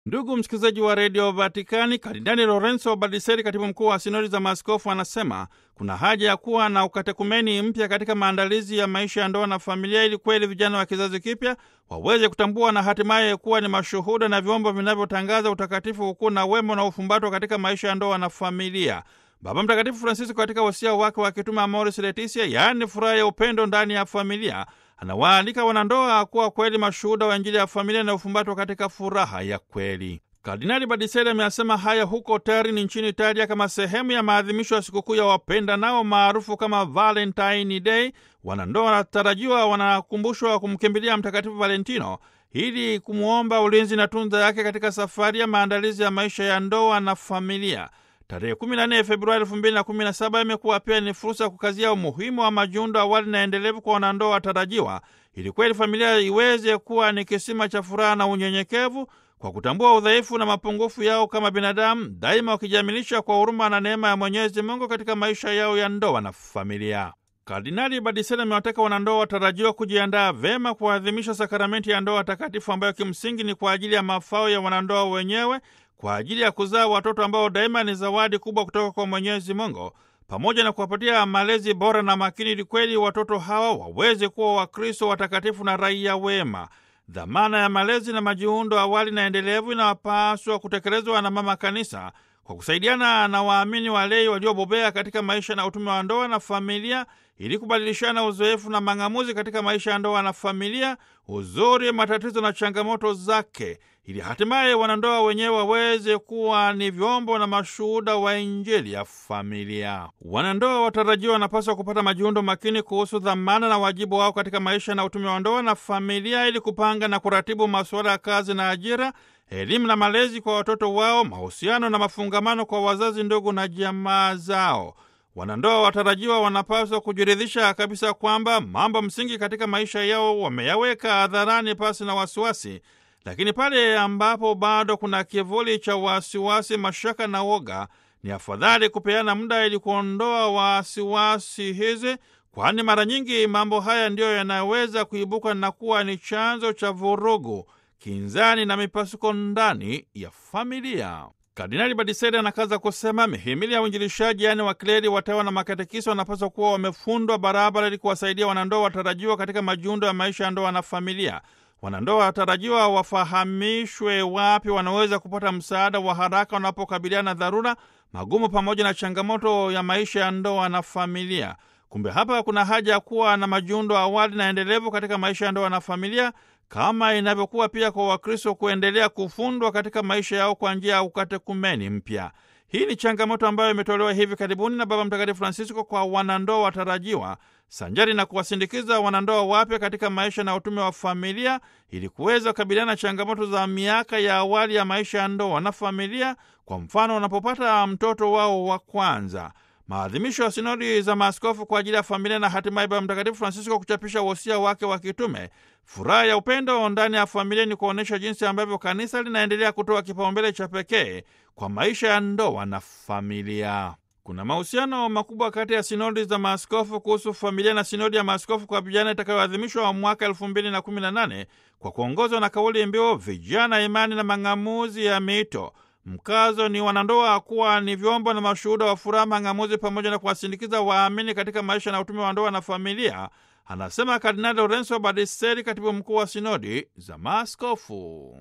Ndugu msikilizaji wa redio Vatikani, Kardinali Lorenzo Baldiseri, katibu mkuu wa sinodi za maaskofu, anasema kuna haja ya kuwa na ukatekumeni mpya katika maandalizi ya maisha ya ndoa na familia, ili kweli vijana wa kizazi kipya waweze kutambua na hatimaye kuwa ni mashuhuda na vyombo vinavyotangaza utakatifu, ukuu na wema na ufumbatwa katika maisha ya ndoa na familia. Baba Mtakatifu Francisco katika wasia wake wa kitume Amoris Laetitia, yaani furaha ya upendo ndani ya familia, anawaalika wanandoa kuwa kweli mashuhuda wa Injili ya familia na ufumbatwa katika furaha ya kweli. Kardinali Badiseri ameyasema haya huko Turin nchini Italia kama sehemu ya maadhimisho ya sikukuu ya wapenda nao maarufu kama Valentine Day. Wanandoa wanatarajiwa wanakumbushwa kumkimbilia Mtakatifu Valentino ili kumwomba ulinzi na tunza yake katika safari ya maandalizi ya maisha ya ndoa na familia. Tarehe 14 Februari 2017 imekuwa pia ni fursa ya kukazia umuhimu wa majiundo awali na endelevu kwa wanandoa watarajiwa, ili kweli familia iweze kuwa ni kisima cha furaha na unyenyekevu, kwa kutambua udhaifu na mapungufu yao kama binadamu, daima wakijamilisha kwa huruma na neema ya Mwenyezi Mungu katika maisha yao ya ndoa na familia. Kardinali Badiseri amewataka wanandoa watarajiwa kujiandaa vema kuadhimisha sakramenti ya ndoa takatifu ambayo kimsingi ni kwa ajili ya mafao ya wanandoa wenyewe kwa ajili ya kuzaa watoto ambao daima ni zawadi kubwa kutoka kwa Mwenyezi Mungu, pamoja na kuwapatia malezi bora na makini, ili kweli watoto hawa waweze kuwa Wakristo watakatifu na raia wema. Dhamana ya malezi na majiundo awali na endelevu inawapaswa kutekelezwa na Mama Kanisa kwa kusaidiana na waamini walei waliobobea katika maisha na utume wa ndoa na familia, ili kubadilishana uzoefu na mang'amuzi katika maisha ya ndoa na familia, uzuri, matatizo na changamoto zake, ili hatimaye wanandoa wenyewe waweze kuwa ni vyombo na mashuhuda wa Injili ya familia. Wanandoa watarajiwa wanapaswa kupata majiundo makini kuhusu dhamana na wajibu wao katika maisha na utume wa ndoa na familia, ili kupanga na kuratibu masuala ya kazi na ajira, elimu na malezi kwa watoto wao, mahusiano na mafungamano kwa wazazi, ndugu na jamaa zao. Wanandoa watarajiwa wanapaswa kujiridhisha kabisa kwamba mambo msingi katika maisha yao wameyaweka hadharani pasi na wasiwasi, lakini pale ambapo bado kuna kivuli cha wasiwasi, mashaka na woga, ni afadhali kupeana muda ili kuondoa wasiwasi hizi, kwani mara nyingi mambo haya ndiyo yanaweza kuibuka na kuwa ni chanzo cha vurugu, kinzani na mipasuko ndani ya familia. Kardinali Badiseri anakaza kusema mihimili ya uinjilishaji, yaani wakleri, watawa na makatekisi wanapaswa kuwa wamefundwa barabara ili kuwasaidia wanandoa watarajiwa katika majiundo ya maisha ya ndoa na familia. Wanandoa watarajiwa wafahamishwe wapi wanaweza kupata msaada wa haraka wanapokabiliana na dharura, magumu pamoja na changamoto ya maisha ya ndoa na familia. Kumbe hapa kuna haja ya kuwa na majiundo awali na endelevu katika maisha ya ndoa na familia kama inavyokuwa pia kwa Wakristo kuendelea kufundwa katika maisha yao kwa njia ya ukatekumeni mpya. Hii ni changamoto ambayo imetolewa hivi karibuni na Baba Mtakatifu Francisco kwa wanandoa watarajiwa, sanjari na kuwasindikiza wanandoa wapya katika maisha na utume wa familia, ili kuweza kukabiliana na changamoto za miaka ya awali ya maisha ya ndoa na familia, kwa mfano wanapopata mtoto wao wa kwanza. Maadhimisho ya sinodi za maaskofu kwa ajili ya familia na hatimaye Baba Mtakatifu Francisco kuchapisha wosia wake wa kitume furaha ya upendo ndani ya familia ni kuonyesha jinsi ambavyo kanisa linaendelea kutoa kipaumbele cha pekee kwa maisha ya ndoa na familia. Kuna mahusiano makubwa kati ya sinodi za maaskofu kuhusu familia na sinodi ya maaskofu kwa vijana itakayoadhimishwa mwaka elfu mbili na kumi na nane kwa kuongozwa na kauli mbiu vijana, imani na mang'amuzi ya miito. Mkazo ni wanandoa kuwa ni vyombo na mashuhuda wa furaha, mang'amuzi pamoja na kuwasindikiza waamini katika maisha na utume wa ndoa na familia, anasema Kardinali Lorenzo Badiseri, katibu mkuu wa sinodi za maaskofu.